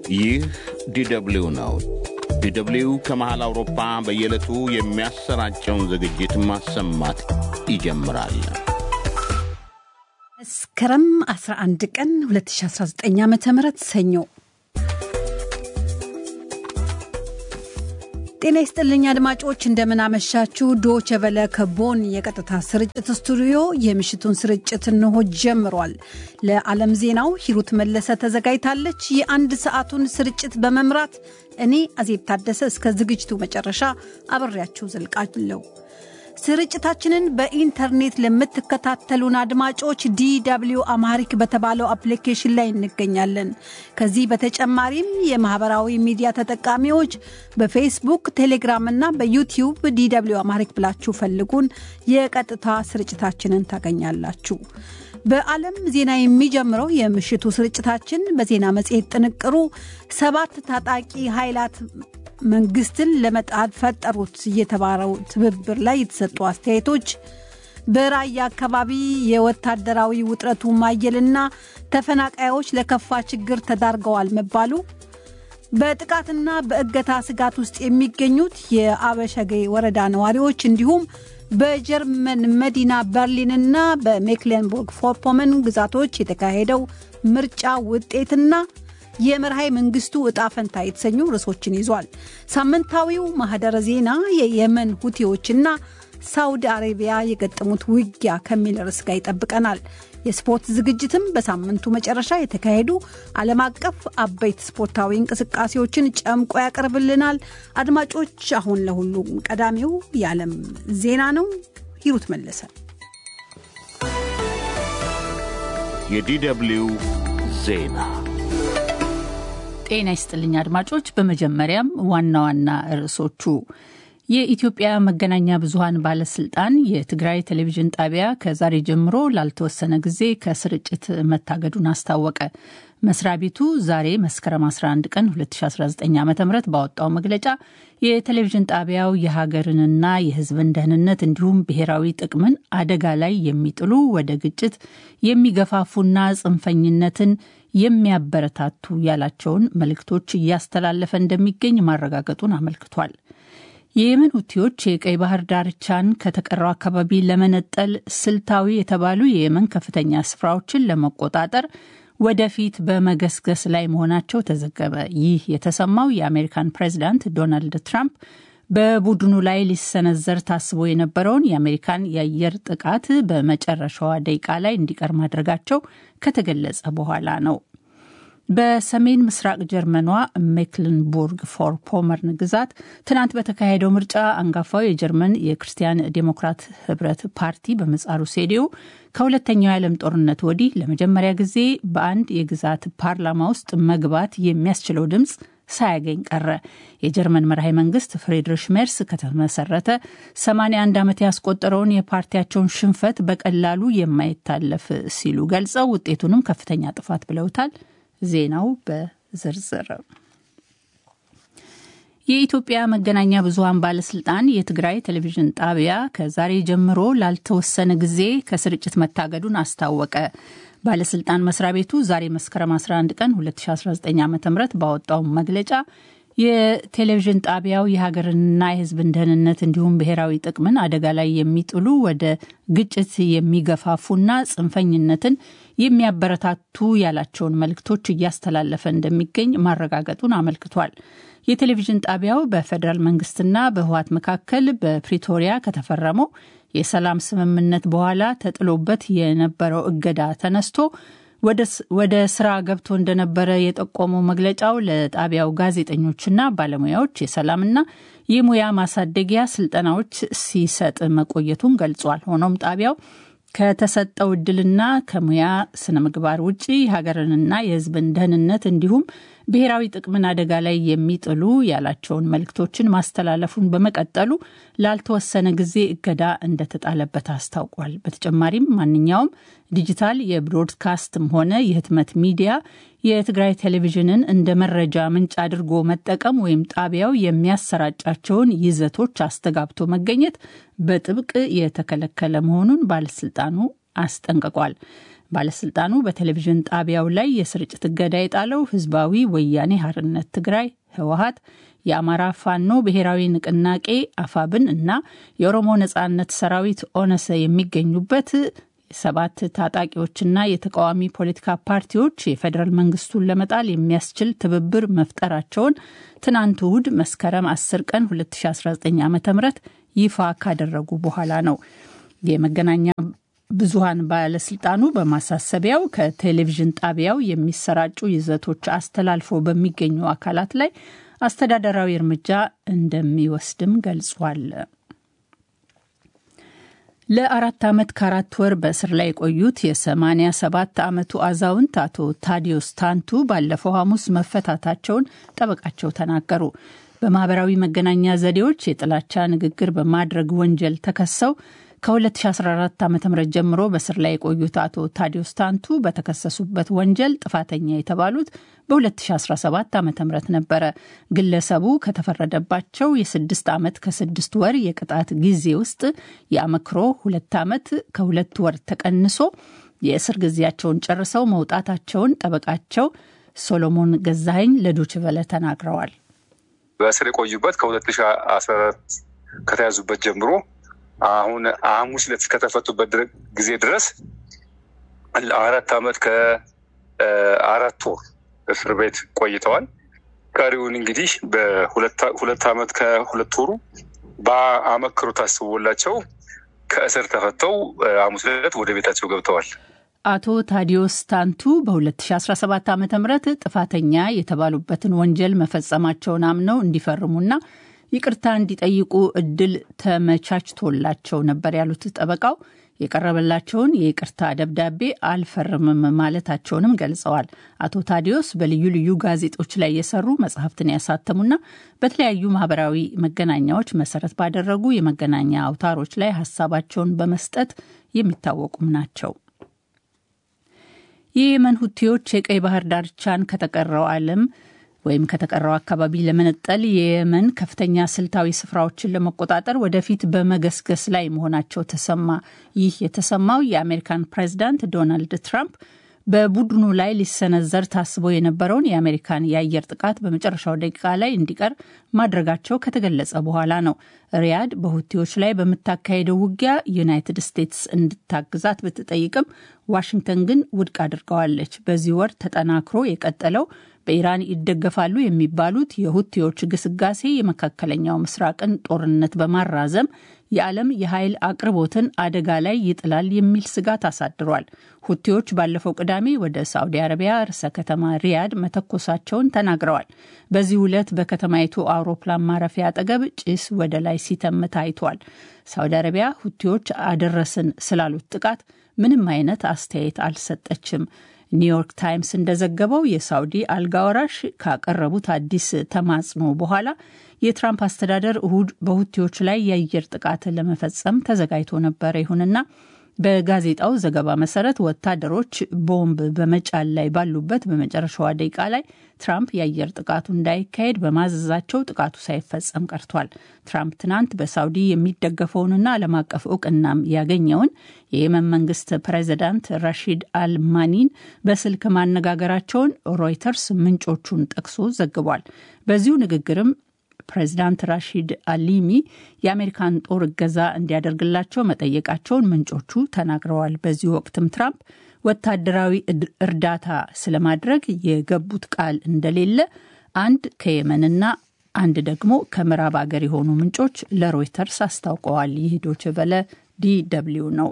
ይህ ዲደብሊው ነው። ዲደብሊው ከመሃል አውሮፓ በየዕለቱ የሚያሰራጨውን ዝግጅት ማሰማት ይጀምራል። መስከረም 11 ቀን 2019 ዓ ም ሰኞ ጤና ይስጥልኝ አድማጮች፣ እንደምናመሻችሁ። ዶቼ ቬለ ከቦን የቀጥታ ስርጭት ስቱዲዮ የምሽቱን ስርጭት እንሆ ጀምሯል። ለዓለም ዜናው ሂሩት መለሰ ተዘጋጅታለች። የአንድ ሰዓቱን ስርጭት በመምራት እኔ አዜብ ታደሰ እስከ ዝግጅቱ መጨረሻ አብሬያችሁ ዘልቃለሁ። ስርጭታችንን በኢንተርኔት ለምትከታተሉን አድማጮች ዲw አማሪክ በተባለው አፕሊኬሽን ላይ እንገኛለን። ከዚህ በተጨማሪም የማህበራዊ ሚዲያ ተጠቃሚዎች በፌስቡክ፣ ቴሌግራም እና በዩቲዩብ ዲw አማሪክ ብላችሁ ፈልጉን። የቀጥታ ስርጭታችንን ታገኛላችሁ። በዓለም ዜና የሚጀምረው የምሽቱ ስርጭታችን በዜና መጽሔት ጥንቅሩ ሰባት ታጣቂ ኃይላት መንግስትን ለመጣል ፈጠሩት የተባለው ትብብር ላይ የተሰጡ አስተያየቶች፣ በራያ አካባቢ የወታደራዊ ውጥረቱ ማየልና ተፈናቃዮች ለከፋ ችግር ተዳርገዋል መባሉ፣ በጥቃትና በእገታ ስጋት ውስጥ የሚገኙት የአበሸጌ ወረዳ ነዋሪዎች እንዲሁም በጀርመን መዲና በርሊንና በሜክሌንቡርግ ፎርፖመን ግዛቶች የተካሄደው ምርጫ ውጤትና የመርሃይ መንግስቱ እጣ ፈንታ የተሰኙ ርዕሶችን ይዟል። ሳምንታዊው ማህደረ ዜና የየመን ሁቲዎችና ሳውዲ አረቢያ የገጠሙት ውጊያ ከሚል ርዕስ ጋር ይጠብቀናል። የስፖርት ዝግጅትም በሳምንቱ መጨረሻ የተካሄዱ ዓለም አቀፍ አበይት ስፖርታዊ እንቅስቃሴዎችን ጨምቆ ያቀርብልናል። አድማጮች፣ አሁን ለሁሉም ቀዳሚው የዓለም ዜና ነው። ሂሩት መለሰ። የዲደብሊው ዜና ጤና ይስጥልኝ አድማጮች። በመጀመሪያም ዋና ዋና ርዕሶቹ የኢትዮጵያ መገናኛ ብዙኃን ባለስልጣን የትግራይ ቴሌቪዥን ጣቢያ ከዛሬ ጀምሮ ላልተወሰነ ጊዜ ከስርጭት መታገዱን አስታወቀ። መስሪያ ቤቱ ዛሬ መስከረም 11 ቀን 2019 ዓ ም ባወጣው መግለጫ የቴሌቪዥን ጣቢያው የሀገርንና የሕዝብን ደህንነት እንዲሁም ብሔራዊ ጥቅምን አደጋ ላይ የሚጥሉ ወደ ግጭት የሚገፋፉና ጽንፈኝነትን የሚያበረታቱ ያላቸውን መልእክቶች እያስተላለፈ እንደሚገኝ ማረጋገጡን አመልክቷል። የየመን ሁቲዎች የቀይ ባህር ዳርቻን ከተቀረው አካባቢ ለመነጠል ስልታዊ የተባሉ የየመን ከፍተኛ ስፍራዎችን ለመቆጣጠር ወደፊት በመገስገስ ላይ መሆናቸው ተዘገበ። ይህ የተሰማው የአሜሪካን ፕሬዚዳንት ዶናልድ ትራምፕ በቡድኑ ላይ ሊሰነዘር ታስቦ የነበረውን የአሜሪካን የአየር ጥቃት በመጨረሻዋ ደቂቃ ላይ እንዲቀር ማድረጋቸው ከተገለጸ በኋላ ነው። በሰሜን ምስራቅ ጀርመኗ ሜክልንቡርግ ፎር ፖመርን ግዛት ትናንት በተካሄደው ምርጫ አንጋፋው የጀርመን የክርስቲያን ዴሞክራት ህብረት ፓርቲ በምህጻሩ ሴዲዮ ከሁለተኛው የዓለም ጦርነት ወዲህ ለመጀመሪያ ጊዜ በአንድ የግዛት ፓርላማ ውስጥ መግባት የሚያስችለው ድምፅ ሳያገኝ ቀረ። የጀርመን መራሄ መንግስት ፍሬድሪሽ ሜርስ ከተመሰረተ 81 ዓመት ያስቆጠረውን የፓርቲያቸውን ሽንፈት በቀላሉ የማይታለፍ ሲሉ ገልጸው ውጤቱንም ከፍተኛ ጥፋት ብለውታል። ዜናው በዝርዝር የኢትዮጵያ መገናኛ ብዙኃን ባለስልጣን የትግራይ ቴሌቪዥን ጣቢያ ከዛሬ ጀምሮ ላልተወሰነ ጊዜ ከስርጭት መታገዱን አስታወቀ። ባለስልጣን መስሪያ ቤቱ ዛሬ መስከረም 11 ቀን 2019 ዓ ም ባወጣው መግለጫ የቴሌቪዥን ጣቢያው የሀገርንና የሕዝብን ደህንነት እንዲሁም ብሔራዊ ጥቅምን አደጋ ላይ የሚጥሉ ወደ ግጭት የሚገፋፉና ጽንፈኝነትን የሚያበረታቱ ያላቸውን መልእክቶች እያስተላለፈ እንደሚገኝ ማረጋገጡን አመልክቷል። የቴሌቪዥን ጣቢያው በፌዴራል መንግስትና በህወሓት መካከል በፕሪቶሪያ ከተፈረመው የሰላም ስምምነት በኋላ ተጥሎበት የነበረው እገዳ ተነስቶ ወደ ስራ ገብቶ እንደነበረ የጠቆመው መግለጫው ለጣቢያው ጋዜጠኞችና ባለሙያዎች የሰላምና የሙያ ማሳደጊያ ስልጠናዎች ሲሰጥ መቆየቱን ገልጿል። ሆኖም ጣቢያው ከተሰጠው እድልና ከሙያ ስነ ምግባር ውጭ ሀገርንና የህዝብን ደህንነት እንዲሁም ብሔራዊ ጥቅምን አደጋ ላይ የሚጥሉ ያላቸውን መልእክቶችን ማስተላለፉን በመቀጠሉ ላልተወሰነ ጊዜ እገዳ እንደተጣለበት አስታውቋል። በተጨማሪም ማንኛውም ዲጂታል የብሮድካስትም ሆነ የህትመት ሚዲያ የትግራይ ቴሌቪዥንን እንደ መረጃ ምንጭ አድርጎ መጠቀም ወይም ጣቢያው የሚያሰራጫቸውን ይዘቶች አስተጋብቶ መገኘት በጥብቅ የተከለከለ መሆኑን ባለስልጣኑ አስጠንቅቋል። ባለስልጣኑ በቴሌቪዥን ጣቢያው ላይ የስርጭት እገዳ የጣለው ህዝባዊ ወያኔ ሀርነት ትግራይ ህወሀት፣ የአማራ ፋኖ ብሔራዊ ንቅናቄ አፋብን እና የኦሮሞ ነጻነት ሰራዊት ኦነሰ የሚገኙበት ሰባት ታጣቂዎችና የተቃዋሚ ፖለቲካ ፓርቲዎች የፌዴራል መንግስቱን ለመጣል የሚያስችል ትብብር መፍጠራቸውን ትናንት እሁድ መስከረም 10 ቀን 2019 ዓ ም ይፋ ካደረጉ በኋላ ነው። የመገናኛ ብዙሃን ባለስልጣኑ በማሳሰቢያው ከቴሌቪዥን ጣቢያው የሚሰራጩ ይዘቶች አስተላልፎ በሚገኙ አካላት ላይ አስተዳደራዊ እርምጃ እንደሚወስድም ገልጿል። ለአራት ዓመት ከአራት ወር በእስር ላይ የቆዩት የ87 ዓመቱ አዛውንት አቶ ታዲዮስ ታንቱ ባለፈው ሐሙስ መፈታታቸውን ጠበቃቸው ተናገሩ። በማህበራዊ መገናኛ ዘዴዎች የጥላቻ ንግግር በማድረግ ወንጀል ተከሰው ከ2014 ዓ ም ጀምሮ በስር ላይ የቆዩት አቶ ታዲዮስ ታንቱ በተከሰሱበት ወንጀል ጥፋተኛ የተባሉት በ2017 ዓ ም ነበረ። ግለሰቡ ከተፈረደባቸው የስድስት ዓመት ከስድስት ወር የቅጣት ጊዜ ውስጥ የአመክሮ ሁለት ዓመት ከሁለት ወር ተቀንሶ የእስር ጊዜያቸውን ጨርሰው መውጣታቸውን ጠበቃቸው ሶሎሞን ገዛኸኝ ለዶችቨለ ተናግረዋል። በእስር የቆዩበት ከ2014 ከተያዙበት ጀምሮ አሁን ሐሙስ ዕለት እስከተፈቱበት ጊዜ ድረስ አራት ዓመት ከአራት ወር እስር ቤት ቆይተዋል። ቀሪውን እንግዲህ በሁለት ዓመት ከሁለት ወሩ በአመክሮ ታስቦላቸው ከእስር ተፈተው ሐሙስ ዕለት ወደ ቤታቸው ገብተዋል። አቶ ታዲዮስ ታንቱ በ2017 ዓ ም ጥፋተኛ የተባሉበትን ወንጀል መፈጸማቸውን አምነው እንዲፈርሙና ይቅርታ እንዲጠይቁ እድል ተመቻችቶላቸው ነበር ያሉት ጠበቃው የቀረበላቸውን የይቅርታ ደብዳቤ አልፈርምም ማለታቸውንም ገልጸዋል። አቶ ታዲዮስ በልዩ ልዩ ጋዜጦች ላይ የሰሩ መጽሐፍትን ያሳተሙና በተለያዩ ማህበራዊ መገናኛዎች መሰረት ባደረጉ የመገናኛ አውታሮች ላይ ሀሳባቸውን በመስጠት የሚታወቁም ናቸው። የየመን ሁቲዎች የቀይ ባህር ዳርቻን ከተቀረው ዓለም ወይም ከተቀረው አካባቢ ለመነጠል የየመን ከፍተኛ ስልታዊ ስፍራዎችን ለመቆጣጠር ወደፊት በመገስገስ ላይ መሆናቸው ተሰማ። ይህ የተሰማው የአሜሪካን ፕሬዚዳንት ዶናልድ ትራምፕ በቡድኑ ላይ ሊሰነዘር ታስቦ የነበረውን የአሜሪካን የአየር ጥቃት በመጨረሻው ደቂቃ ላይ እንዲቀር ማድረጋቸው ከተገለጸ በኋላ ነው። ሪያድ በሁቲዎች ላይ በምታካሄደው ውጊያ ዩናይትድ ስቴትስ እንድታግዛት ብትጠይቅም ዋሽንግተን ግን ውድቅ አድርገዋለች። በዚህ ወር ተጠናክሮ የቀጠለው በኢራን ይደገፋሉ የሚባሉት የሁቲዎች ግስጋሴ የመካከለኛው ምስራቅን ጦርነት በማራዘም የዓለም የኃይል አቅርቦትን አደጋ ላይ ይጥላል የሚል ስጋት አሳድሯል። ሁቲዎች ባለፈው ቅዳሜ ወደ ሳዑዲ አረቢያ ርዕሰ ከተማ ሪያድ መተኮሳቸውን ተናግረዋል። በዚህ ዕለት በከተማይቱ አውሮፕላን ማረፊያ አጠገብ ጭስ ወደ ላይ ሲተም ታይቷል። ሳዑዲ አረቢያ ሁቲዎች አደረስን ስላሉት ጥቃት ምንም አይነት አስተያየት አልሰጠችም። ኒውዮርክ ታይምስ እንደዘገበው የሳውዲ አልጋ ወራሽ ካቀረቡት አዲስ ተማጽኖ በኋላ የትራምፕ አስተዳደር እሁድ በሁቲዎች ላይ የአየር ጥቃት ለመፈጸም ተዘጋጅቶ ነበረ። ይሁንና በጋዜጣው ዘገባ መሰረት ወታደሮች ቦምብ በመጫን ላይ ባሉበት በመጨረሻዋ ደቂቃ ላይ ትራምፕ የአየር ጥቃቱ እንዳይካሄድ በማዘዛቸው ጥቃቱ ሳይፈጸም ቀርቷል። ትራምፕ ትናንት በሳውዲ የሚደገፈውንና ዓለም አቀፍ እውቅናም ያገኘውን የየመን መንግስት ፕሬዚዳንት ራሺድ አልማኒን በስልክ ማነጋገራቸውን ሮይተርስ ምንጮቹን ጠቅሶ ዘግቧል። በዚሁ ንግግርም ፕሬዚዳንት ራሺድ አሊሚ የአሜሪካን ጦር እገዛ እንዲያደርግላቸው መጠየቃቸውን ምንጮቹ ተናግረዋል። በዚህ ወቅትም ትራምፕ ወታደራዊ እርዳታ ስለማድረግ የገቡት ቃል እንደሌለ አንድ ከየመንና አንድ ደግሞ ከምዕራብ አገር የሆኑ ምንጮች ለሮይተርስ አስታውቀዋል። ይህ ዶይቼ ቬለ ዲ ደብልዩ ነው።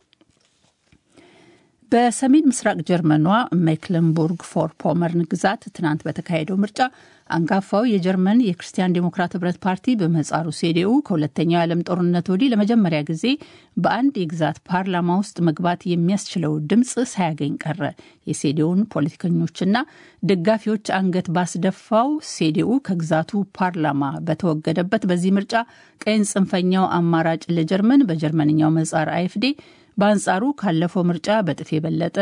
በሰሜን ምስራቅ ጀርመኗ ሜክለንቡርግ ፎር ፖመርን ግዛት ትናንት በተካሄደው ምርጫ አንጋፋው የጀርመን የክርስቲያን ዴሞክራት ህብረት ፓርቲ በምህጻሩ ሴዲኡ ከሁለተኛው የዓለም ጦርነት ወዲህ ለመጀመሪያ ጊዜ በአንድ የግዛት ፓርላማ ውስጥ መግባት የሚያስችለው ድምፅ ሳያገኝ ቀረ። የሴዲኡን ፖለቲከኞችና ደጋፊዎች አንገት ባስደፋው ሴዲኡ ከግዛቱ ፓርላማ በተወገደበት በዚህ ምርጫ ቀኝ ጽንፈኛው አማራጭ ለጀርመን በጀርመንኛው ምህጻር አይኤፍዴ በአንጻሩ ካለፈው ምርጫ በጥፍ የበለጠ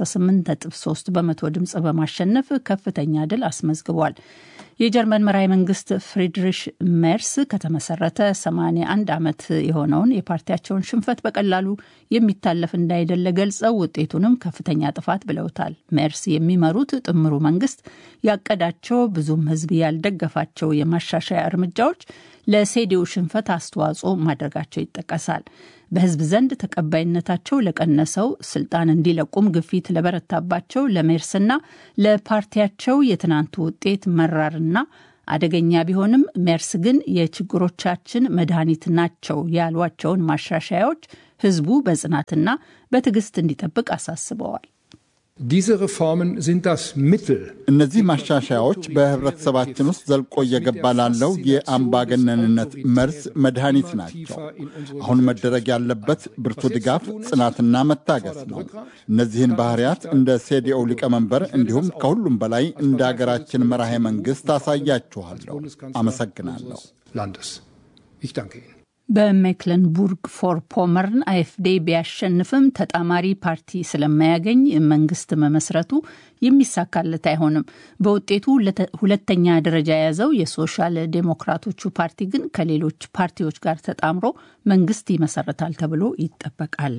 38.3 በመቶ ድምፅ በማሸነፍ ከፍተኛ ድል አስመዝግቧል። የጀርመን መራሄ መንግስት ፍሪድሪሽ ሜርስ ከተመሰረተ 81 ዓመት የሆነውን የፓርቲያቸውን ሽንፈት በቀላሉ የሚታለፍ እንዳይደለ ገልጸው ውጤቱንም ከፍተኛ ጥፋት ብለውታል። ሜርስ የሚመሩት ጥምሩ መንግስት ያቀዳቸው ብዙም ሕዝብ ያልደገፋቸው የማሻሻያ እርምጃዎች ለሴዲው ሽንፈት አስተዋጽኦ ማድረጋቸው ይጠቀሳል። በህዝብ ዘንድ ተቀባይነታቸው ለቀነሰው ስልጣን እንዲለቁም ግፊት ለበረታባቸው ለሜርስና ለፓርቲያቸው የትናንቱ ውጤት መራርና አደገኛ ቢሆንም ሜርስ ግን የችግሮቻችን መድኃኒት ናቸው ያሏቸውን ማሻሻያዎች ህዝቡ በጽናትና በትዕግስት እንዲጠብቅ አሳስበዋል። Diese Reformen sind das Mittel. እነዚህ ማሻሻያዎች በህብረተሰባችን ውስጥ ዘልቆ እየገባ ላለው የአምባገነንነት መርዝ መድኃኒት ናቸው። አሁን መደረግ ያለበት ብርቱ ድጋፍ፣ ጽናትና መታገስ ነው። እነዚህን ባህሪያት እንደ ሴዲኦ ሊቀመንበር እንዲሁም ከሁሉም በላይ እንደ አገራችን መራሄ መንግሥት አሳያችኋለሁ። አመሰግናለሁ። Landes. Ich danke Ihnen. በሜክለንቡርግ ፎር ፖመርን አይኤፍዴ ቢያሸንፍም ተጣማሪ ፓርቲ ስለማያገኝ መንግስት መመስረቱ የሚሳካለት አይሆንም። በውጤቱ ሁለተኛ ደረጃ የያዘው የሶሻል ዴሞክራቶቹ ፓርቲ ግን ከሌሎች ፓርቲዎች ጋር ተጣምሮ መንግስት ይመሰረታል ተብሎ ይጠበቃል።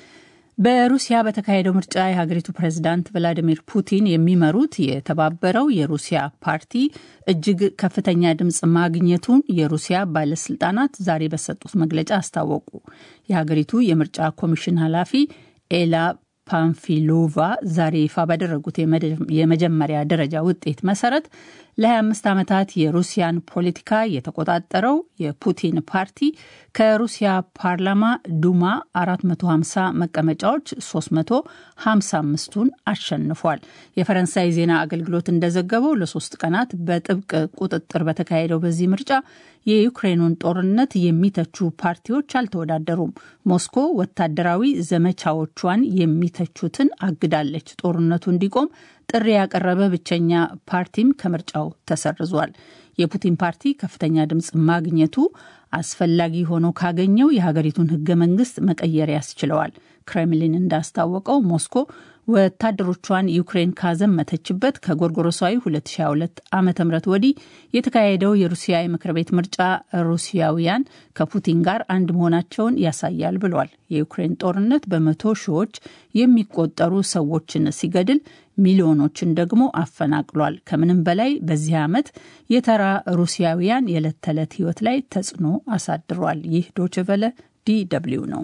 በሩሲያ በተካሄደው ምርጫ የሀገሪቱ ፕሬዝዳንት ቭላዲሚር ፑቲን የሚመሩት የተባበረው የሩሲያ ፓርቲ እጅግ ከፍተኛ ድምፅ ማግኘቱን የሩሲያ ባለስልጣናት ዛሬ በሰጡት መግለጫ አስታወቁ። የሀገሪቱ የምርጫ ኮሚሽን ኃላፊ ኤላ ፓንፊሎቫ ዛሬ ይፋ ባደረጉት የመጀመሪያ ደረጃ ውጤት መሰረት ለ25 ዓመታት የሩሲያን ፖለቲካ የተቆጣጠረው የፑቲን ፓርቲ ከሩሲያ ፓርላማ ዱማ 450 መቀመጫዎች 355ቱን አሸንፏል። የፈረንሳይ ዜና አገልግሎት እንደዘገበው ለሶስት ቀናት በጥብቅ ቁጥጥር በተካሄደው በዚህ ምርጫ የዩክሬኑን ጦርነት የሚተቹ ፓርቲዎች አልተወዳደሩም። ሞስኮ ወታደራዊ ዘመቻዎቿን የሚተቹትን አግዳለች። ጦርነቱ እንዲቆም ጥሪ ያቀረበ ብቸኛ ፓርቲም ከምርጫው ተሰርዟል። የፑቲን ፓርቲ ከፍተኛ ድምፅ ማግኘቱ አስፈላጊ ሆኖ ካገኘው የሀገሪቱን ሕገ መንግስት መቀየር ያስችለዋል። ክሬምሊን እንዳስታወቀው ሞስኮ ወታደሮቿን ዩክሬን ካዘመተችበት ከጎርጎሮሳዊ 2022 ዓ ም ወዲህ የተካሄደው የሩሲያ የምክር ቤት ምርጫ ሩሲያውያን ከፑቲን ጋር አንድ መሆናቸውን ያሳያል ብሏል። የዩክሬን ጦርነት በመቶ ሺዎች የሚቆጠሩ ሰዎችን ሲገድል ሚሊዮኖችን ደግሞ አፈናቅሏል። ከምንም በላይ በዚህ ዓመት የተራ ሩሲያውያን የዕለት ተዕለት ህይወት ላይ ተጽዕኖ አሳድሯል። ይህ ዶችቨለ ዲ ደብልዩ ነው።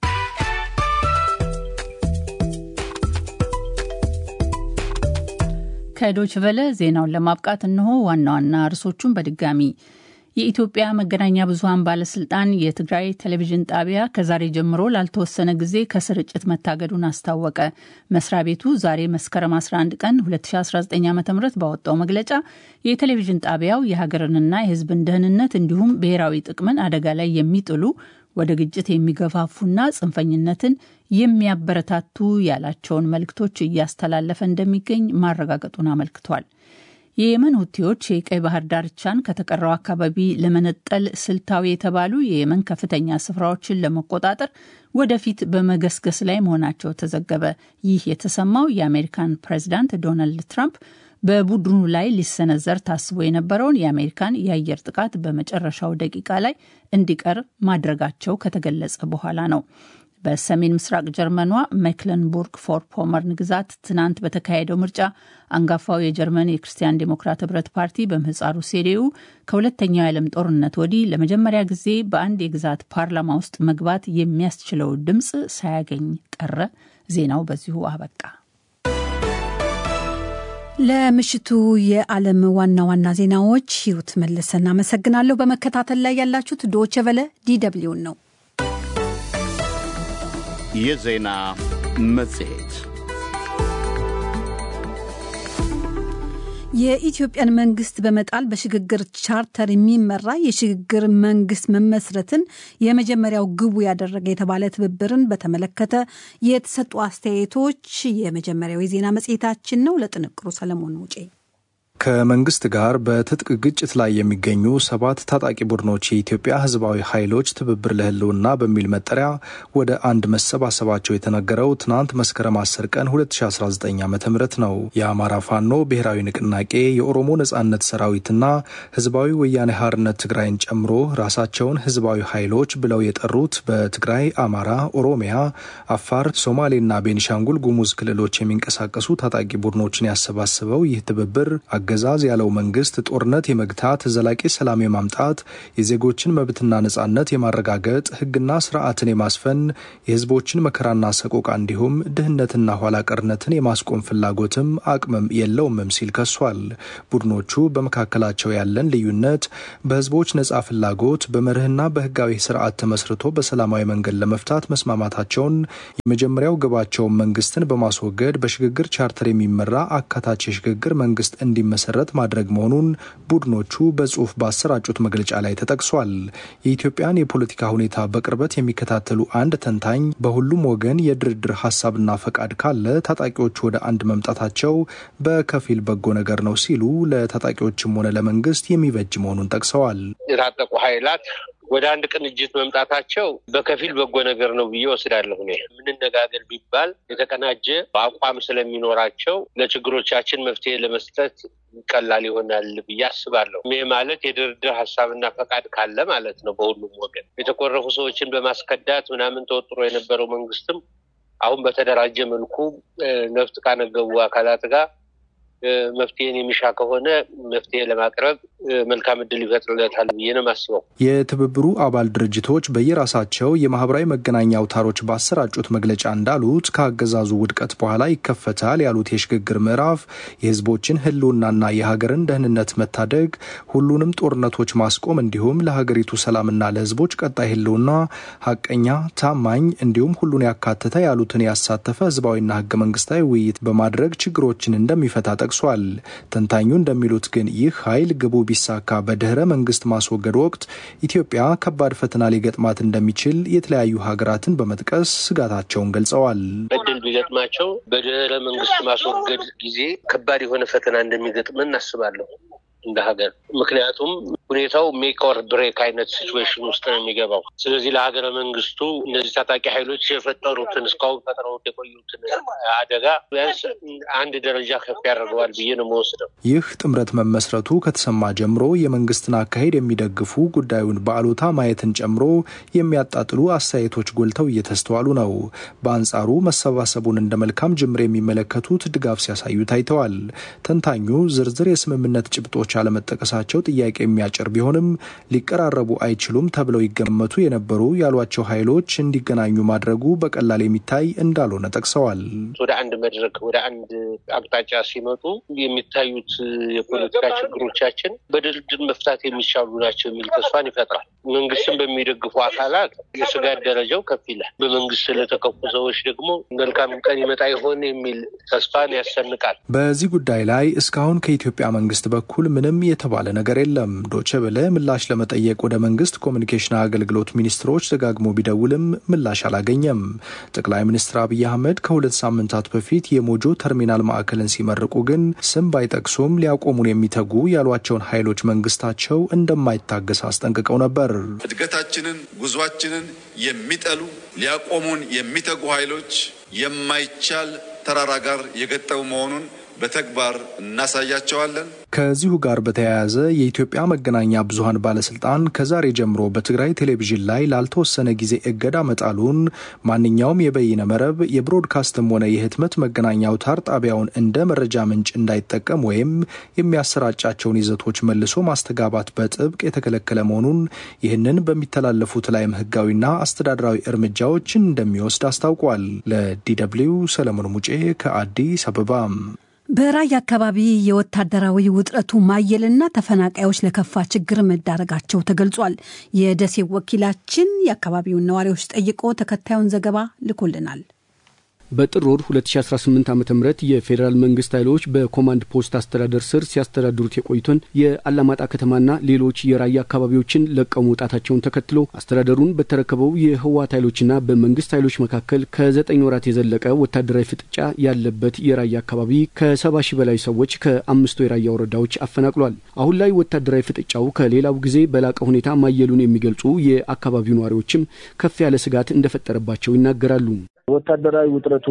ከዶችቨለ ዜናውን ለማብቃት እነሆ ዋና ዋና ርዕሶቹን በድጋሚ የኢትዮጵያ መገናኛ ብዙኃን ባለስልጣን የትግራይ ቴሌቪዥን ጣቢያ ከዛሬ ጀምሮ ላልተወሰነ ጊዜ ከስርጭት መታገዱን አስታወቀ። መስሪያ ቤቱ ዛሬ መስከረም 11 ቀን 2019 ዓ ም ባወጣው መግለጫ የቴሌቪዥን ጣቢያው የሀገርንና የሕዝብን ደህንነት እንዲሁም ብሔራዊ ጥቅምን አደጋ ላይ የሚጥሉ ወደ ግጭት የሚገፋፉና ጽንፈኝነትን የሚያበረታቱ ያላቸውን መልእክቶች እያስተላለፈ እንደሚገኝ ማረጋገጡን አመልክቷል። የየመን ሁቲዎች የቀይ ባህር ዳርቻን ከተቀረው አካባቢ ለመነጠል ስልታዊ የተባሉ የየመን ከፍተኛ ስፍራዎችን ለመቆጣጠር ወደፊት በመገስገስ ላይ መሆናቸው ተዘገበ። ይህ የተሰማው የአሜሪካን ፕሬዚዳንት ዶናልድ ትራምፕ በቡድኑ ላይ ሊሰነዘር ታስቦ የነበረውን የአሜሪካን የአየር ጥቃት በመጨረሻው ደቂቃ ላይ እንዲቀር ማድረጋቸው ከተገለጸ በኋላ ነው። በሰሜን ምስራቅ ጀርመኗ ሜክለንቡርግ ፎር ፖመርን ግዛት ትናንት በተካሄደው ምርጫ አንጋፋው የጀርመን የክርስቲያን ዴሞክራት ህብረት ፓርቲ በምህጻሩ ሴዴኡ ከሁለተኛው የዓለም ጦርነት ወዲህ ለመጀመሪያ ጊዜ በአንድ የግዛት ፓርላማ ውስጥ መግባት የሚያስችለው ድምፅ ሳያገኝ ቀረ። ዜናው በዚሁ አበቃ። ለምሽቱ የዓለም ዋና ዋና ዜናዎች ሂሩት መለሰ እናመሰግናለሁ። በመከታተል ላይ ያላችሁት ዶቼ ቨለ ዲደብሊውን ነው። የዜና መጽሔት የኢትዮጵያን መንግስት በመጣል በሽግግር ቻርተር የሚመራ የሽግግር መንግስት መመስረትን የመጀመሪያው ግቡ ያደረገ የተባለ ትብብርን በተመለከተ የተሰጡ አስተያየቶች የመጀመሪያው የዜና መጽሔታችን ነው። ለጥንቅሩ ሰለሞን ሙጬ ከመንግስት ጋር በትጥቅ ግጭት ላይ የሚገኙ ሰባት ታጣቂ ቡድኖች የኢትዮጵያ ህዝባዊ ኃይሎች ትብብር ለህልውና በሚል መጠሪያ ወደ አንድ መሰባሰባቸው የተነገረው ትናንት መስከረም 10 ቀን 2019 ዓ ም ነው። የአማራ ፋኖ ብሔራዊ ንቅናቄ፣ የኦሮሞ ነጻነት ሰራዊትና ህዝባዊ ወያኔ ሓርነት ትግራይን ጨምሮ ራሳቸውን ህዝባዊ ኃይሎች ብለው የጠሩት በትግራይ፣ አማራ፣ ኦሮሚያ፣ አፋር፣ ሶማሌና ቤኒሻንጉል ጉሙዝ ክልሎች የሚንቀሳቀሱ ታጣቂ ቡድኖችን ያሰባስበው ይህ ትብብር አገዛዝ ያለው መንግስት ጦርነት የመግታት ዘላቂ ሰላም የማምጣት የዜጎችን መብትና ነጻነት የማረጋገጥ ህግና ስርዓትን የማስፈን የህዝቦችን መከራና ሰቆቃ እንዲሁም ድህነትና ኋላ ቀርነትን የማስቆም ፍላጎትም አቅምም የለውምም ሲል ከሷል። ቡድኖቹ በመካከላቸው ያለን ልዩነት በህዝቦች ነጻ ፍላጎት በመርህና በህጋዊ ስርዓት ተመስርቶ በሰላማዊ መንገድ ለመፍታት መስማማታቸውን የመጀመሪያው ግባቸውን መንግስትን በማስወገድ በሽግግር ቻርተር የሚመራ አካታች የሽግግር መንግስት እንዲመሰረት ማድረግ መሆኑን ቡድኖቹ በጽሁፍ ባሰራጩት መግለጫ ላይ ተጠቅሷል። የኢትዮጵያን የፖለቲካ ሁኔታ በቅርበት የሚከታተሉ አንድ ተንታኝ በሁሉም ወገን የድርድር ሀሳብና ፈቃድ ካለ ታጣቂዎቹ ወደ አንድ መምጣታቸው በከፊል በጎ ነገር ነው ሲሉ ለታጣቂዎችም ሆነ ለመንግስት የሚበጅ መሆኑን ጠቅሰዋል። የታጠቁ ኃይላት ወደ አንድ ቅንጅት መምጣታቸው በከፊል በጎ ነገር ነው ብዬ ወስዳለሁ። እኔ የምንነጋገር ቢባል የተቀናጀ አቋም ስለሚኖራቸው ለችግሮቻችን መፍትሄ ለመስጠት ቀላል ይሆናል ብዬ አስባለሁ። ይህ ማለት የድርድር ሀሳብና ፈቃድ ካለ ማለት ነው። በሁሉም ወገን የተኮረፉ ሰዎችን በማስከዳት ምናምን ተወጥሮ የነበረው መንግስትም አሁን በተደራጀ መልኩ ነፍጥ ካነገቡ አካላት ጋር መፍትሄን የሚሻ ከሆነ መፍትሄ ለማቅረብ መልካም እድል ይፈጥርለታል ብዬ ነው የማስበው። የትብብሩ አባል ድርጅቶች በየራሳቸው የማህበራዊ መገናኛ አውታሮች ባሰራጩት መግለጫ እንዳሉት ከአገዛዙ ውድቀት በኋላ ይከፈታል ያሉት የሽግግር ምዕራፍ የህዝቦችን ህልውናና የሀገርን ደህንነት መታደግ፣ ሁሉንም ጦርነቶች ማስቆም እንዲሁም ለሀገሪቱ ሰላምና ለህዝቦች ቀጣይ ህልውና ሀቀኛ፣ ታማኝ እንዲሁም ሁሉን ያካተተ ያሉትን ያሳተፈ ህዝባዊና ህገ መንግስታዊ ውይይት በማድረግ ችግሮችን እንደሚፈታ ጠቅሷል። ተንታኙ እንደሚሉት ግን ይህ ኃይል ግቡ ቢሳካ በድህረ መንግስት ማስወገድ ወቅት ኢትዮጵያ ከባድ ፈተና ሊገጥማት እንደሚችል የተለያዩ ሀገራትን በመጥቀስ ስጋታቸውን ገልጸዋል። እድል ቢገጥማቸው በድህረ መንግስት ማስወገድ ጊዜ ከባድ የሆነ ፈተና እንደሚገጥመን እናስባለሁ እንደ ሀገር። ምክንያቱም ሁኔታው ሜክ ኦር ብሬክ አይነት ሲትዌሽን ውስጥ ነው የሚገባው። ስለዚህ ለሀገረ መንግስቱ እነዚህ ታጣቂ ኃይሎች የፈጠሩትን እስካሁን ፈጥረውት የቆዩትን አደጋ ቢያንስ አንድ ደረጃ ከፍ ያደርገዋል ብዬ ነው መወስደው። ይህ ጥምረት መመስረቱ ከተሰማ ጀምሮ የመንግስትን አካሄድ የሚደግፉ ጉዳዩን በአሉታ ማየትን ጨምሮ የሚያጣጥሉ አስተያየቶች ጎልተው እየተስተዋሉ ነው። በአንጻሩ መሰባሰቡን እንደ መልካም ጅምር የሚመለከቱት ድጋፍ ሲያሳዩ ታይተዋል። ተንታኙ ዝርዝር የስምምነት ጭብጦች አለመጠቀሳቸው ጥያቄ የሚያጭር ቢሆንም ሊቀራረቡ አይችሉም ተብለው ይገመቱ የነበሩ ያሏቸው ኃይሎች እንዲገናኙ ማድረጉ በቀላል የሚታይ እንዳልሆነ ጠቅሰዋል። ወደ አንድ መድረክ ወደ አንድ አቅጣጫ ሲመጡ የሚታዩት የፖለቲካ ችግሮቻችን በድርድር መፍታት የሚቻሉ ናቸው የሚል ተስፋን ይፈጥራል። መንግስትን በሚደግፉ አካላት የስጋት ደረጃው ከፍ ይላል። በመንግስት ስለተከፉ ሰዎች ደግሞ መልካም ቀን ይመጣ ይሆን የሚል ተስፋን ያሰንቃል። በዚህ ጉዳይ ላይ እስካሁን ከኢትዮጵያ መንግስት በኩል ምንም የተባለ ነገር የለም። ዶቼ ቬለ ምላሽ ለመጠየቅ ወደ መንግስት ኮሚኒኬሽን አገልግሎት ሚኒስትሮች ደጋግሞ ቢደውልም ምላሽ አላገኘም። ጠቅላይ ሚኒስትር አብይ አህመድ ከሁለት ሳምንታት በፊት የሞጆ ተርሚናል ማዕከልን ሲመርቁ ግን ስም ባይጠቅሱም ሊያቆሙን የሚተጉ ያሏቸውን ኃይሎች መንግስታቸው እንደማይታገስ አስጠንቅቀው ነበር። እድገታችንን፣ ጉዟችንን የሚጠሉ ሊያቆሙን የሚተጉ ኃይሎች የማይቻል ተራራ ጋር የገጠሙ መሆኑን በተግባር እናሳያቸዋለን። ከዚሁ ጋር በተያያዘ የኢትዮጵያ መገናኛ ብዙኃን ባለስልጣን ከዛሬ ጀምሮ በትግራይ ቴሌቪዥን ላይ ላልተወሰነ ጊዜ እገዳ መጣሉን ማንኛውም የበይነ መረብ የብሮድካስትም ሆነ የህትመት መገናኛ አውታር ጣቢያውን እንደ መረጃ ምንጭ እንዳይጠቀም ወይም የሚያሰራጫቸውን ይዘቶች መልሶ ማስተጋባት በጥብቅ የተከለከለ መሆኑን ይህንን በሚተላለፉት ላይም ህጋዊና አስተዳደራዊ እርምጃዎችን እንደሚወስድ አስታውቋል። ለዲደብሊው ሰለሞን ሙጬ ከአዲስ አበባ። በራያ አካባቢ የወታደራዊ ውጥረቱ ማየልና ተፈናቃዮች ለከፋ ችግር መዳረጋቸው ተገልጿል። የደሴ ወኪላችን የአካባቢውን ነዋሪዎች ጠይቆ ተከታዩን ዘገባ ልኮልናል። በጥር ወር 2018 ዓ ም የፌዴራል መንግስት ኃይሎች በኮማንድ ፖስት አስተዳደር ስር ሲያስተዳድሩት የቆዩትን የአላማጣ ከተማና ሌሎች የራያ አካባቢዎችን ለቀው መውጣታቸውን ተከትሎ አስተዳደሩን በተረከበው የህወሓት ኃይሎችና በመንግስት ኃይሎች መካከል ከዘጠኝ ወራት የዘለቀ ወታደራዊ ፍጥጫ ያለበት የራያ አካባቢ ከሰባ ሺህ በላይ ሰዎች ከአምስቱ የራያ ወረዳዎች አፈናቅሏል። አሁን ላይ ወታደራዊ ፍጥጫው ከሌላው ጊዜ በላቀ ሁኔታ ማየሉን የሚገልጹ የአካባቢው ነዋሪዎችም ከፍ ያለ ስጋት እንደፈጠረባቸው ይናገራሉ። ወታደራዊ ውጥረቱ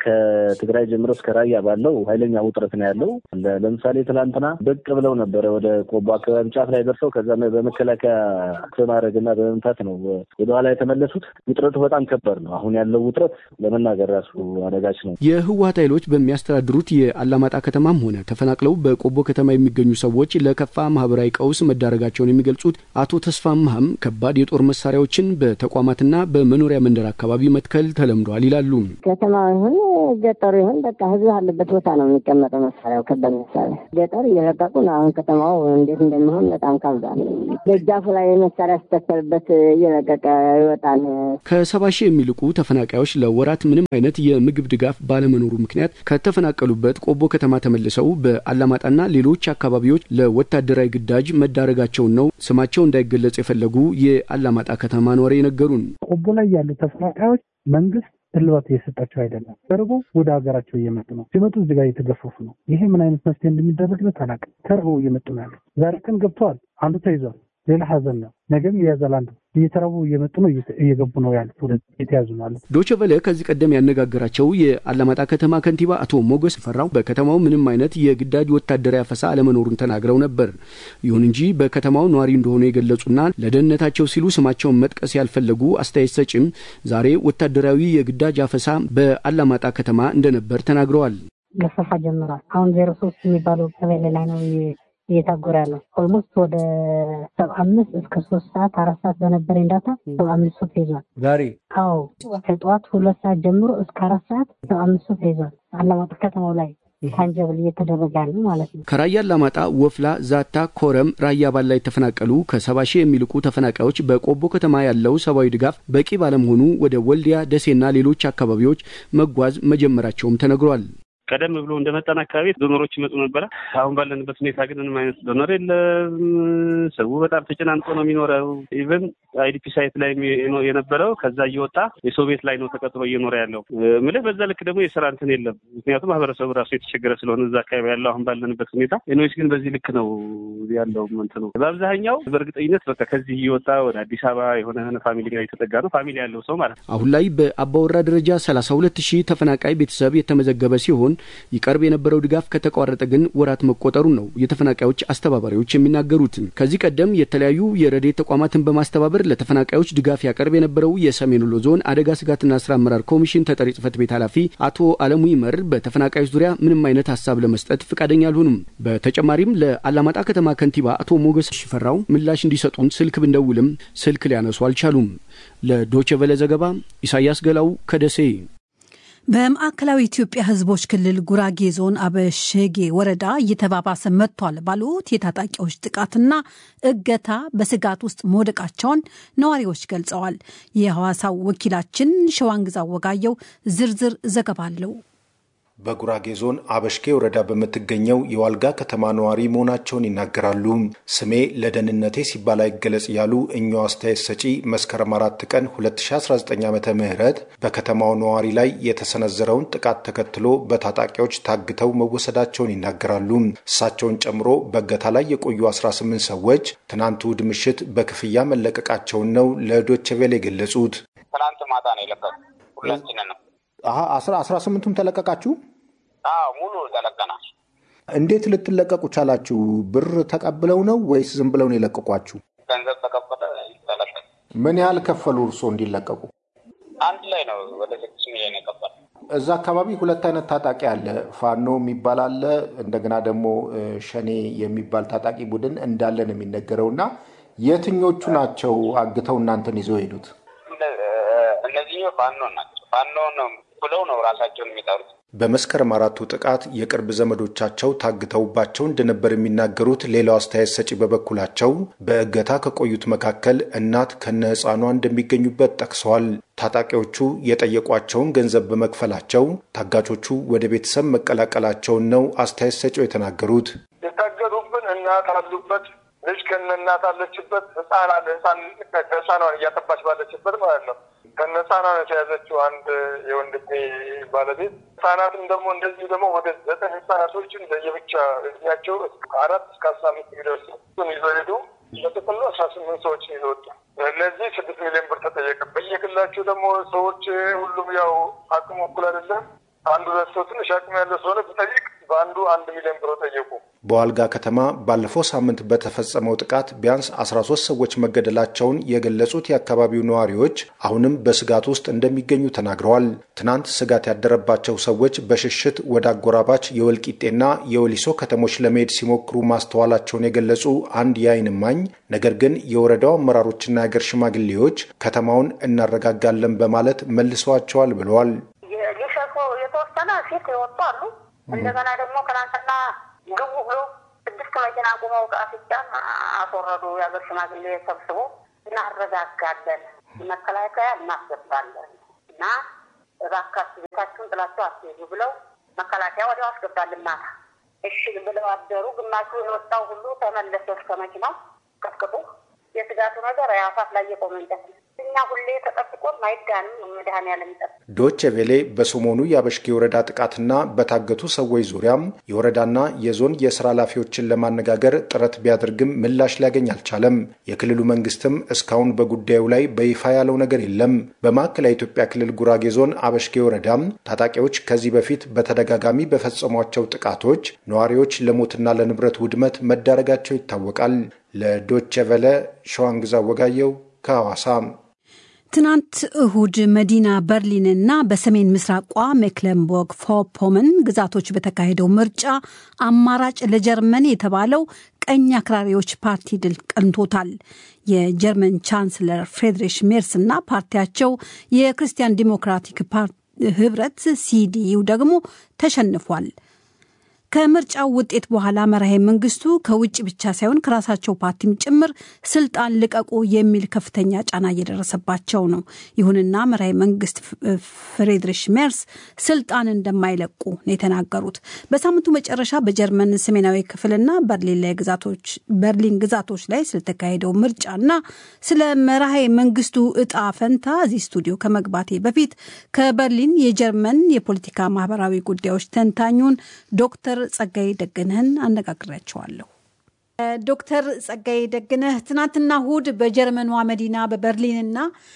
ከትግራይ ጀምሮ እስከ ራያ ባለው ኃይለኛ ውጥረት ነው ያለው። ለምሳሌ ትላንትና ብቅ ብለው ነበረ ወደ ቆቦ አካባቢ ጫፍ ላይ ደርሰው ከዛ በመከላከያ በማድረግና በመምታት ነው ወደኋላ የተመለሱት። ውጥረቱ በጣም ከባድ ነው። አሁን ያለው ውጥረት ለመናገር ራሱ አደጋች ነው። የህወሓት ኃይሎች በሚያስተዳድሩት የአላማጣ ከተማም ሆነ ተፈናቅለው በቆቦ ከተማ የሚገኙ ሰዎች ለከፋ ማህበራዊ ቀውስ መዳረጋቸውን የሚገልጹት አቶ ተስፋ መሀም ከባድ የጦር መሳሪያዎችን በተቋማትና በመኖሪያ መንደር አካባቢ መትከል ተለምዷል ይላሉ። ከተማ ይሁን ገጠሩ ይሁን በቃ ህዝብ አለበት ቦታ ነው የሚቀመጠው መሳሪያው፣ ከባድ መሳሪያ ገጠር እየለቀቁ ነው። አሁን ከተማው እንዴት እንደሚሆን በጣም ካብዷል። ደጃፉ ላይ መሳሪያ ሲተከልበት እየለቀቀ ይወጣል። ከሰባ ሺህ የሚልቁ ተፈናቃዮች ለወራት ምንም አይነት የምግብ ድጋፍ ባለመኖሩ ምክንያት ከተፈናቀሉበት ቆቦ ከተማ ተመልሰው በአላማጣና ሌሎች አካባቢዎች ለወታደራዊ ግዳጅ መዳረጋቸውን ነው ስማቸው እንዳይገለጽ የፈለጉ የአላማጣ ከተማ ነዋሪ የነገሩን። ቆቦ ላይ ያሉ ተፈናቃዮች መንግስት እልባት እየሰጣቸው አይደለም። ተርቦ ወደ ሀገራቸው እየመጡ ነው። ሲመጡ እዚህ ጋር እየተገፈፉ ነው። ይሄ ምን አይነት መፍትሄ እንደሚደረግለት አላውቅም። ተርበው እየመጡ ነው ያሉት። ዛሬ ቀን ገብተዋል። አንዱ ተይዟል። ሌላ ሀዘን ነው። ነገም ይያዛል። አንዱ እየተራቡ እየመጡ ነው፣ እየገቡ ነው ያሉት፣ ወደ የተያዙ ነው ያሉት። ዶቼ ቬለ ከዚህ ቀደም ያነጋገራቸው የአላማጣ ከተማ ከንቲባ አቶ ሞገስ ፈራው በከተማው ምንም አይነት የግዳጅ ወታደራዊ አፈሳ አለመኖሩን ተናግረው ነበር። ይሁን እንጂ በከተማው ነዋሪ እንደሆኑ የገለጹና ለደህንነታቸው ሲሉ ስማቸውን መጥቀስ ያልፈለጉ አስተያየት ሰጪም ዛሬ ወታደራዊ የግዳጅ አፈሳ በአላማጣ ከተማ እንደነበር ተናግረዋል። ገፈፋ ጀምሯል። አሁን ዜሮ ሶስት የሚባለው ቀበሌ ላይ ነው እየታጎረ ያለው ኦልሞስት ወደ ሰባ አምስት እስከ ሶስት ሰዓት አራት ሰዓት በነበረኝ ዳታ ሰባ አምስት ሰው ተይዟል። ዛሬ አዎ ከጠዋት ሁለት ሰዓት ጀምሮ እስከ አራት ሰዓት ሰባ አምስት ሰው ተይዟል። አላማጣ ከተማው ላይ ታንጀብል እየተደረገ ያለ ማለት ነው። ከራያ አላማጣ፣ ወፍላ፣ ዛታ፣ ኮረም፣ ራያ ባላ የተፈናቀሉ ከሰባ ሺህ የሚልቁ ተፈናቃዮች በቆቦ ከተማ ያለው ሰብአዊ ድጋፍ በቂ ባለመሆኑ ወደ ወልዲያ፣ ደሴና ሌሎች አካባቢዎች መጓዝ መጀመራቸውም ተነግሯል። ቀደም ብሎ እንደመጣን አካባቢ ዶኖሮች ይመጡ ነበረ። አሁን ባለንበት ሁኔታ ግን ምንም አይነት ዶኖር የለም። ሰው በጣም ተጨናንቆ ነው የሚኖረው። ኢቨን አይዲፒ ሳይት ላይ የነበረው ከዛ እየወጣ የሰው ቤት ላይ ነው ተቀጥሮ እየኖረ ያለው ምልህ። በዛ ልክ ደግሞ የስራ እንትን የለም። ምክንያቱም ማህበረሰቡ ራሱ የተቸገረ ስለሆነ እዛ አካባቢ ያለው አሁን ባለንበት ሁኔታ ኖች ግን በዚህ ልክ ነው ያለው እንትኑ በአብዛኛው በእርግጠኝነት በቃ ከዚህ እየወጣ ወደ አዲስ አበባ የሆነ ፋሚሊ ጋር የተጠጋ ነው ፋሚሊ ያለው ሰው ማለት ነው። አሁን ላይ በአባወራ ደረጃ ሰላሳ ሁለት ሺህ ተፈናቃይ ቤተሰብ የተመዘገበ ሲሆን ይቀርብ የነበረው ድጋፍ ከተቋረጠ ግን ወራት መቆጠሩን ነው የተፈናቃዮች አስተባባሪዎች የሚናገሩት። ከዚህ ቀደም የተለያዩ የረድኤት ተቋማትን በማስተባበር ለተፈናቃዮች ድጋፍ ያቀርብ የነበረው የሰሜን ወሎ ዞን አደጋ ስጋትና ስራ አመራር ኮሚሽን ተጠሪ ጽህፈት ቤት ኃላፊ አቶ አለሙ ይመር በተፈናቃዮች ዙሪያ ምንም አይነት ሀሳብ ለመስጠት ፈቃደኛ አልሆኑም። በተጨማሪም ለአላማጣ ከተማ ከንቲባ አቶ ሞገስ ሽፈራው ምላሽ እንዲሰጡን ስልክ ብንደውልም ስልክ ሊያነሱ አልቻሉም። ለዶቼ ቬለ ዘገባ ኢሳያስ ገላው ከደሴ። በማዕከላዊ ኢትዮጵያ ሕዝቦች ክልል ጉራጌ ዞን አበሸጌ ወረዳ እየተባባሰ መጥቷል ባሉት የታጣቂዎች ጥቃትና እገታ በስጋት ውስጥ መውደቃቸውን ነዋሪዎች ገልጸዋል። የሐዋሳው ወኪላችን ሸዋንግዛው ወጋየው ዝርዝር ዘገባ አለው። በጉራጌ ዞን አበሽጌ ወረዳ በምትገኘው የዋልጋ ከተማ ነዋሪ መሆናቸውን ይናገራሉ። ስሜ ለደህንነቴ ሲባል አይገለጽ ያሉ እኛው አስተያየት ሰጪ መስከረም አራት ቀን 2019 ዓ ም በከተማው ነዋሪ ላይ የተሰነዘረውን ጥቃት ተከትሎ በታጣቂዎች ታግተው መወሰዳቸውን ይናገራሉ። እሳቸውን ጨምሮ በእገታ ላይ የቆዩ 18 ሰዎች ትናንት እሑድ ምሽት በክፍያ መለቀቃቸውን ነው ለዶቼ ቬለ የገለጹት። ትናንት ማታ ነው የለቀቁ ሁላችንን ነው አስራ ስምንቱም ተለቀቃችሁ? አዎ ሙሉ ተለቀናል። እንዴት ልትለቀቁ ቻላችሁ? ብር ተቀብለው ነው ወይስ ዝም ብለው ነው የለቀቋችሁ? ገንዘብ ተቀበለ ተለቀቅ። ምን ያህል ከፈሉ እርስዎ እንዲለቀቁ? አንድ ላይ ነው ወደ ስድስት ሚሊዮን የቀበለ። እዛ አካባቢ ሁለት አይነት ታጣቂ አለ። ፋኖ የሚባል አለ፣ እንደገና ደግሞ ሸኔ የሚባል ታጣቂ ቡድን እንዳለ ነው የሚነገረው እና የትኞቹ ናቸው አግተው እናንተን ይዘው ሄዱት? እነዚህ ፋኖ ናቸው። ፋኖ ነው ብለው ነው ራሳቸውን የሚጠሩት። በመስከረም አራቱ ጥቃት የቅርብ ዘመዶቻቸው ታግተውባቸው እንደነበር የሚናገሩት ሌላው አስተያየት ሰጪ በበኩላቸው በእገታ ከቆዩት መካከል እናት ከነ ሕፃኗ እንደሚገኙበት ጠቅሰዋል። ታጣቂዎቹ የጠየቋቸውን ገንዘብ በመክፈላቸው ታጋቾቹ ወደ ቤተሰብ መቀላቀላቸውን ነው አስተያየት ሰጪው የተናገሩት። የታገዱብን እናት አሉበት፣ ልጅ ከነ እናት አለችበት፣ ህፃን አለ። ህፃን ህፃኗን እያጠባች ባለችበት ማለት ነው። ከነ ህፃኗ ነው የተያዘችው አንድ የወንድሜ ባለቤት። ህፃናትም ደግሞ እንደዚሁ ደግሞ ወደ ዘጠኝ ህፃናቶችን ለየብቻ እድሜያቸው ከአራት እስከ አስራ አምስት የሚደርሱ ይዞ ሄዱ። በጥቅሉ አስራ ስምንት ሰዎችን ይዞ ወጡ። እነዚህ ስድስት ሚሊዮን ብር ተጠየቀ። በየክልላቸው ደግሞ ሰዎች ሁሉም ያው አቅሙ እኩል አይደለም። አንዱ ሁለት ሰው ትንሽ አቅም ያለው ስለሆነ ብጠይቅ በአንዱ አንድ ሚሊዮን ብር ጠየቁ። በዋልጋ ከተማ ባለፈው ሳምንት በተፈጸመው ጥቃት ቢያንስ 13 ሰዎች መገደላቸውን የገለጹት የአካባቢው ነዋሪዎች አሁንም በስጋት ውስጥ እንደሚገኙ ተናግረዋል። ትናንት ስጋት ያደረባቸው ሰዎች በሽሽት ወደ አጎራባች የወልቂጤና የወሊሶ ከተሞች ለመሄድ ሲሞክሩ ማስተዋላቸውን የገለጹ አንድ የዓይን እማኝ ነገር ግን የወረዳው አመራሮችና የአገር ሽማግሌዎች ከተማውን እናረጋጋለን በማለት መልሰዋቸዋል ብለዋል። ሊሸሹ የተወሰነ ፊት የወጡ አሉ። እንደገና ደግሞ ትናንትና ግቡ ብሎ ስድስት መኪና ቁመው ቃፊጫን አስወረዱ። የሀገር ሽማግሌ ሰብስቦ እናረጋጋለን፣ መከላከያ እናስገባለን እና እባካችሁ ቤታችሁን ጥላችሁ አትሄዱ ብለው መከላከያ ወዲያው አስገባልን። ማታ እሺ ብለው አደሩ። ግማሹ የወጣው ሁሉ ተመለሰ እስከ መኪናው ቀጥቅጡ። የስጋቱ ነገር አፋፍ ላይ የቆመ እንጨት ነው። እኛ ሁሌ ተጠብቆን አይዳንም። መድኃኔዓለም ይጠብቅ። ዶቼ ቬሌ በሰሞኑ የአበሽጌ ወረዳ ጥቃትና በታገቱ ሰዎች ዙሪያም የወረዳና የዞን የስራ ኃላፊዎችን ለማነጋገር ጥረት ቢያደርግም ምላሽ ሊያገኝ አልቻለም። የክልሉ መንግስትም እስካሁን በጉዳዩ ላይ በይፋ ያለው ነገር የለም። በማዕከላዊ ኢትዮጵያ ክልል ጉራጌ ዞን አበሽጌ ወረዳም ታጣቂዎች ከዚህ በፊት በተደጋጋሚ በፈጸሟቸው ጥቃቶች ነዋሪዎች ለሞትና ለንብረት ውድመት መዳረጋቸው ይታወቃል። ለዶቼ ቬለ ሸዋንግዛ ወጋየው ከሐዋሳ ትናንት እሁድ መዲና በርሊንና በሰሜን ምስራቋ ሜክለንቦርግ ፎፖመን ግዛቶች በተካሄደው ምርጫ አማራጭ ለጀርመን የተባለው ቀኝ አክራሪዎች ፓርቲ ድል ቀንቶታል። የጀርመን ቻንስለር ፍሬድሪሽ ሜርስ እና ፓርቲያቸው የክርስቲያን ዲሞክራቲክ ህብረት ሲዲዩ ደግሞ ተሸንፏል። ከምርጫው ውጤት በኋላ መራሄ መንግስቱ ከውጭ ብቻ ሳይሆን ከራሳቸው ፓርቲም ጭምር ስልጣን ልቀቁ የሚል ከፍተኛ ጫና እየደረሰባቸው ነው። ይሁንና መራሄ መንግስት ፍሬድሪሽ ሜርስ ስልጣን እንደማይለቁ ነው የተናገሩት። በሳምንቱ መጨረሻ በጀርመን ሰሜናዊ ክፍልና በርሊን ላይ ግዛቶች በርሊን ግዛቶች ላይ ስለተካሄደው ምርጫና ስለ መራሄ መንግስቱ እጣ ፈንታ እዚህ ስቱዲዮ ከመግባቴ በፊት ከበርሊን የጀርመን የፖለቲካ ማህበራዊ ጉዳዮች ተንታኙን ዶክተር ጸጋይ ደግነህን አነጋግሬያቸዋለሁ። ዶክተር ጸጋይ ደግነህ ትናንትና እሁድ በጀርመኗ መዲና በበርሊንና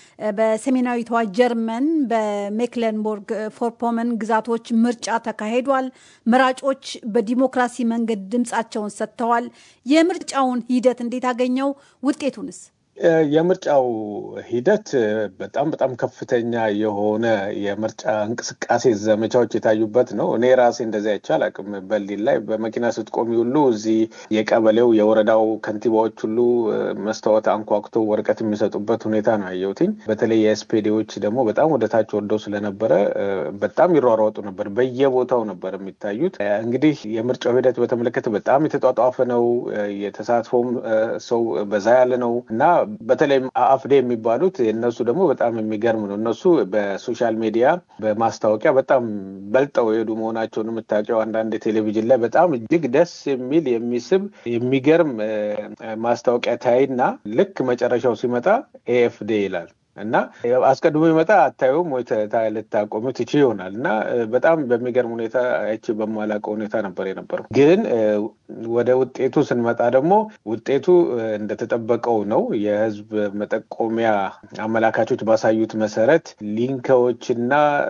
በሰሜናዊቷ ጀርመን በሜክለንቦርግ ፎርፖመን ግዛቶች ምርጫ ተካሂዷል። መራጮች በዲሞክራሲ መንገድ ድምፃቸውን ሰጥተዋል። የምርጫውን ሂደት እንዴት አገኘው? ውጤቱንስ? የምርጫው ሂደት በጣም በጣም ከፍተኛ የሆነ የምርጫ እንቅስቃሴ ዘመቻዎች የታዩበት ነው። እኔ ራሴ እንደዚህ አይቼ አላውቅም። በርሊን ላይ በመኪና ስትቆሚ ሁሉ እዚህ የቀበሌው የወረዳው ከንቲባዎች ሁሉ መስታወት አንኳኩተው ወረቀት የሚሰጡበት ሁኔታ ነው ያየሁትኝ። በተለይ የኤስፔዴዎች ደግሞ በጣም ወደ ታች ወርደው ስለነበረ በጣም ይሯሯጡ ነበር። በየቦታው ነበር የሚታዩት። እንግዲህ የምርጫው ሂደት በተመለከተ በጣም የተጧጧፈ ነው። የተሳትፎም ሰው በዛ ያለ ነው እና በተለይም አፍዴ የሚባሉት እነሱ ደግሞ በጣም የሚገርም ነው። እነሱ በሶሻል ሚዲያ በማስታወቂያ በጣም በልጠው የሄዱ መሆናቸውን የምታውቂው አንዳንድ ቴሌቪዥን ላይ በጣም እጅግ ደስ የሚል የሚስብ የሚገርም ማስታወቂያ ታይና ልክ መጨረሻው ሲመጣ ኤኤፍዴ ይላል እና አስቀድሞ ይመጣ አታዩም ወይ ልታቆሚ ትች ይሆናል እና በጣም በሚገርም ሁኔታ አይቼ በማላውቀው ሁኔታ ነበር የነበረው። ግን ወደ ውጤቱ ስንመጣ ደግሞ ውጤቱ እንደተጠበቀው ነው። የህዝብ መጠቆሚያ አመላካቾች ባሳዩት መሰረት ሊንከዎችና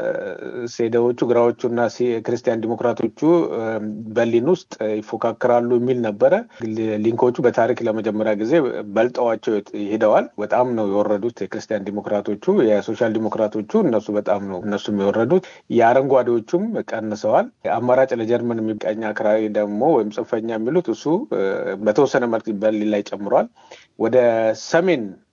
ሴደዎቹ ግራዎቹና ክርስቲያን ዲሞክራቶቹ በርሊን ውስጥ ይፎካከራሉ የሚል ነበረ። ሊንኮቹ በታሪክ ለመጀመሪያ ጊዜ በልጠዋቸው ሄደዋል። በጣም ነው የወረዱት የክርስቲያን ዲሞክራቶቹ። የሶሻል ዲሞክራቶቹ እነሱ በጣም ነው እነሱም የወረዱት። የአረንጓዴዎቹም ቀንሰዋል። አማራጭ ለጀርመን የሚቀኝ አክራሪ ደግሞ ወይም ጽንፈኛ የሚሉት እሱ በተወሰነ መልክ በርሊን ላይ ጨምሯል። ወደ ሰሜን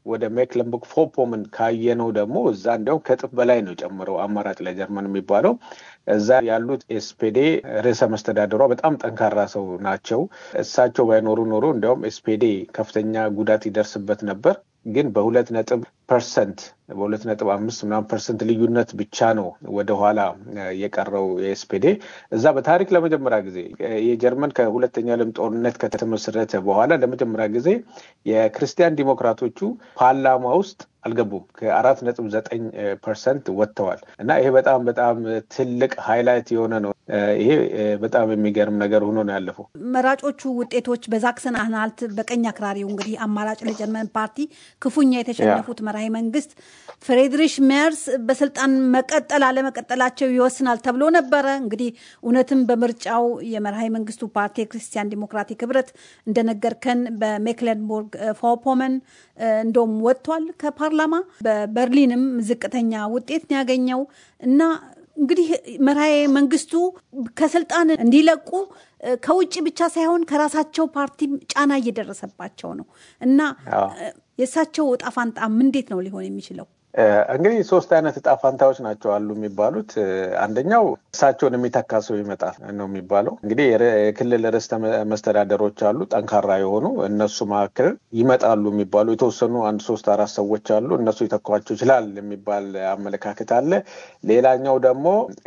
ወደ ሜክለንቡርግ ፎፖምን ካየነው ደግሞ እዛ እንዲያውም ከእጥፍ በላይ ነው ጨምረው አማራጭ ለጀርመን የሚባለው እዛ ያሉት ኤስፔዴ ርዕሰ መስተዳደሯ በጣም ጠንካራ ሰው ናቸው። እሳቸው ባይኖሩ ኖሮ እንዲያውም ኤስፔዴ ከፍተኛ ጉዳት ይደርስበት ነበር። ግን በሁለት ነጥብ ፐርሰንት በሁለት ነጥብ አምስት ምናምን ፐርሰንት ልዩነት ብቻ ነው ወደኋላ የቀረው የኤስፔዴ። እዛ በታሪክ ለመጀመሪያ ጊዜ የጀርመን ከሁለተኛ ዓለም ጦርነት ከተመሰረተ በኋላ ለመጀመሪያ ጊዜ የክርስቲያን ዲሞክራቶቹ ፓርላማ ውስጥ አልገቡም። ከአራት ነጥብ ዘጠኝ ፐርሰንት ወጥተዋል እና ይሄ በጣም በጣም ትልቅ ሃይላይት የሆነ ነው። ይሄ በጣም የሚገርም ነገር ሆኖ ነው ያለፈው። መራጮቹ ውጤቶች በዛክሰን አናልት በቀኝ አክራሪው እንግዲህ አማራጭ ለጀርመን ፓርቲ ክፉኛ የተሸነፉት መራሄ መንግስት ፍሬድሪሽ ሜርስ በስልጣን መቀጠል አለመቀጠላቸው ይወስናል ተብሎ ነበረ። እንግዲህ እውነትም በምርጫው የመርሃ መንግስቱ ፓርቲ የክርስቲያን ዲሞክራቲክ ህብረት እንደነገርከን በሜክለንቦርግ ፎፖመን እንደውም ወጥቷል ከፓርላማ። በበርሊንም ዝቅተኛ ውጤት ነው ያገኘው እና እንግዲህ መርሃ መንግስቱ ከስልጣን እንዲለቁ ከውጭ ብቻ ሳይሆን ከራሳቸው ፓርቲ ጫና እየደረሰባቸው ነው እና የእሳቸው እጣ ፋንታም እንዴት ነው ሊሆን የሚችለው? እንግዲህ ሶስት አይነት እጣ ፋንታዎች ናቸው አሉ የሚባሉት። አንደኛው እሳቸውን የሚተካ ሰው ይመጣል ነው የሚባለው። እንግዲህ የክልል ርዕሰ መስተዳደሮች አሉ ጠንካራ የሆኑ እነሱ መካከል ይመጣሉ የሚባሉ የተወሰኑ አንድ ሶስት አራት ሰዎች አሉ። እነሱ ይተኳቸው ይችላል የሚባል አመለካከት አለ። ሌላኛው ደግሞ